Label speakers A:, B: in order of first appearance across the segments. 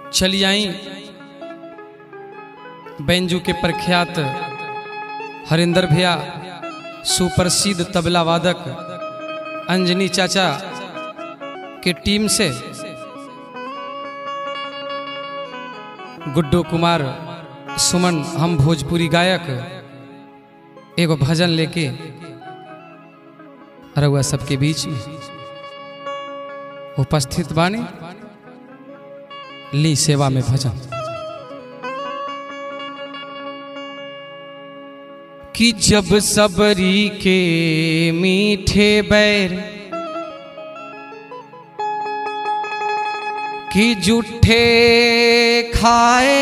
A: चली आई बैंजू के प्रख्यात हरिंदर भैया सुप्रसिद्ध तबला वादक अंजनी चाचा के टीम से गुड्डू कुमार सुमन हम भोजपुरी गायक एगो भजन लेके रउआ सबके बीच में उपस्थित बानी ली सेवा में भजन कि जब सबरी के मीठे बैर कि जूठे खाए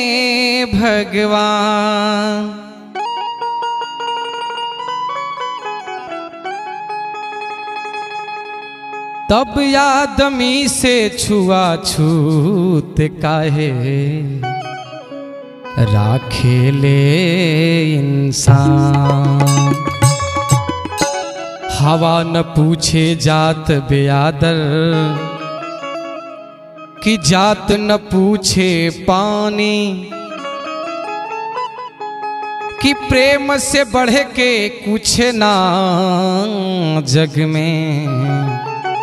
A: भगवान तब आदमी से छुआ छूत काहे राखे ले इंसान हवा न पूछे जात बेआदर कि जात न पूछे पानी कि प्रेम से बढ़ के कुछ ना जग में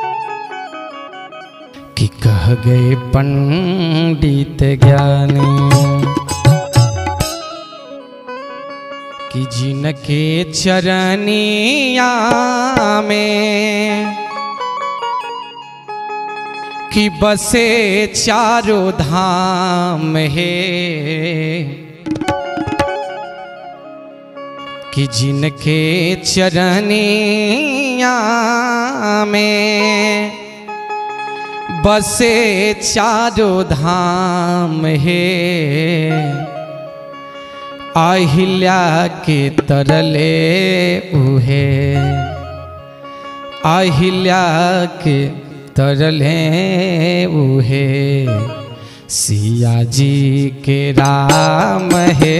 A: कि कह गए पंडित ज्ञानी कि जिनके चरनिया में कि बसे चारों धाम है कि जिनके चरनिया में बसे चारों धाम है आहिल्या के तरले उहे आहिल्या के तरले उहे सिया जी के राम है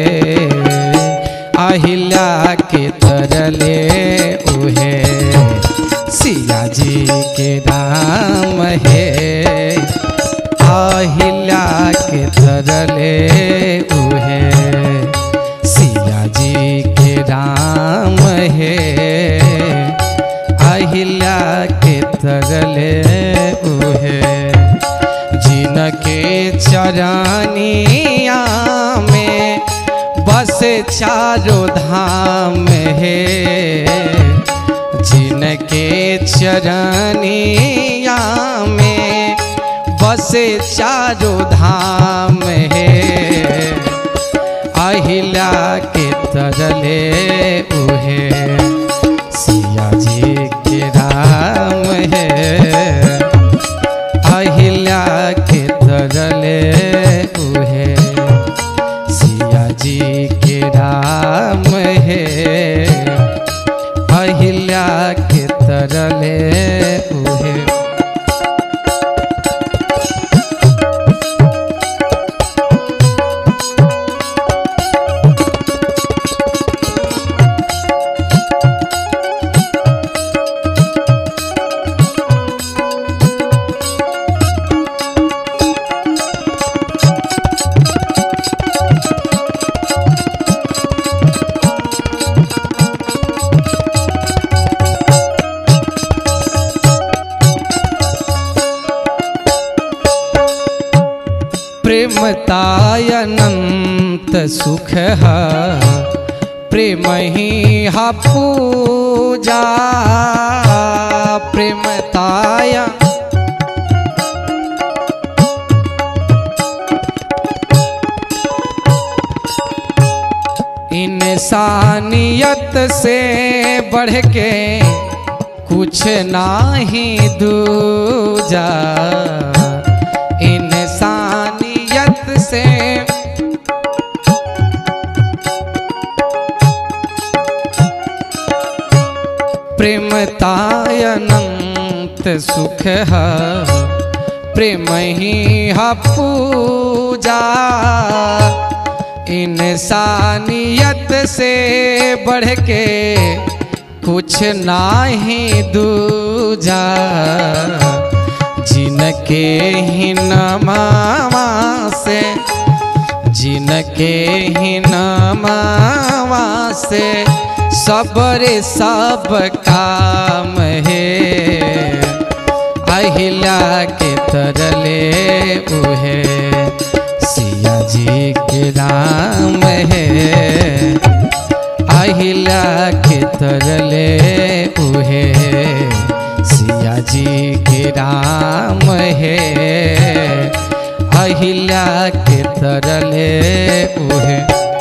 A: आहिल्या के तरले उहे सिया जी के राम है आहिल्या के तरले उहे सिया जी के राम है अहिल्या के तरले उहे जिनके चरानिया में बस चारों धाम है जिनके चरनिया में बसे चारों धाम है अहिल्या के तरले उहे सिया जी के राम है अहिल्या के तरले उहे सिया जी के राम है अहिल्या के तरले उहे प्रेमतायनंत सुख है प्रेम ही हा पूजा प्रेमताय इंसानियत से बढ़ के कुछ नाही दूजा इंसानियत से प्रेमतायनंत सुख है प्रेम ही हा पूजा इंसानियत से बढ़ के कुछ नाही दूजा जिनके ही नमावा से जिनके ही नमावा से सबरे सब काम है अहिला के तरले उहे सिया जी के राम है अहिला के तरले उहे सिया जी के राम है अहिला के तरले उहे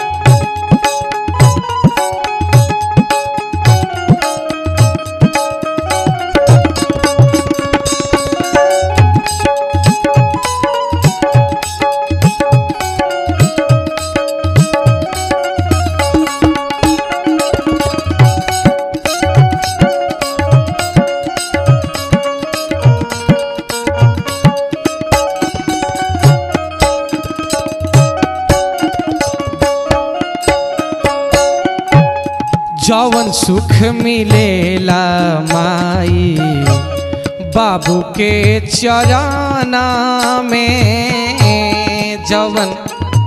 A: जवन सुख मिलेला माई बाबू के चराना में जवन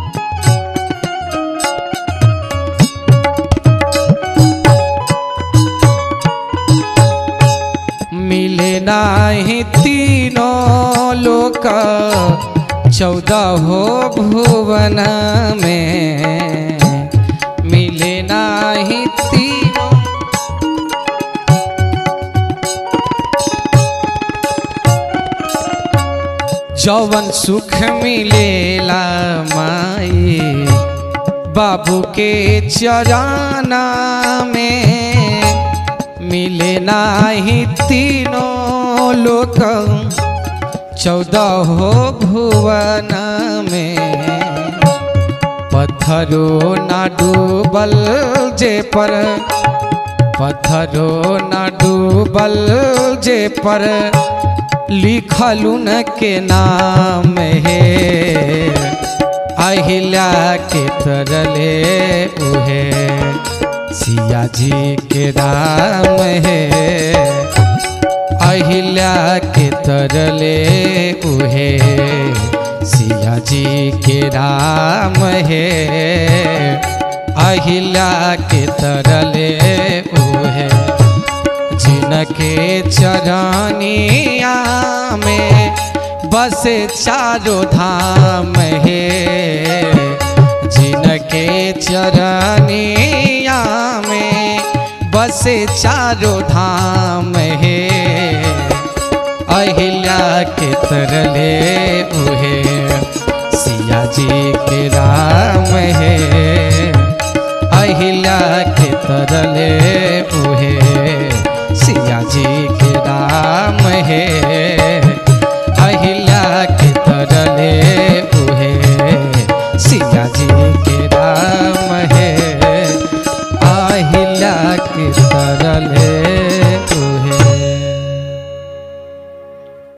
A: मिले नाही तीनों लोक चौदह हो भुवन में मिले नाही तीनों जौवन सुख मिलेला माई बाबू के चराना में मिले नाही तीनों लोक चौदह हो भुवन में पत्थरो ना डूबल जे पर पत्थरो ना डूबल जे पर लिखलू न के नाम है अहिल्या के तरले उहे सिया जी के राम है अहिल्या के तरले उहे सिया जी के राम है अहिल्या के तरले उहे जिनके चरनिया में बसे चारों धाम है जिनके चरनिया में बसे चारों धाम है अहिल्या के तरले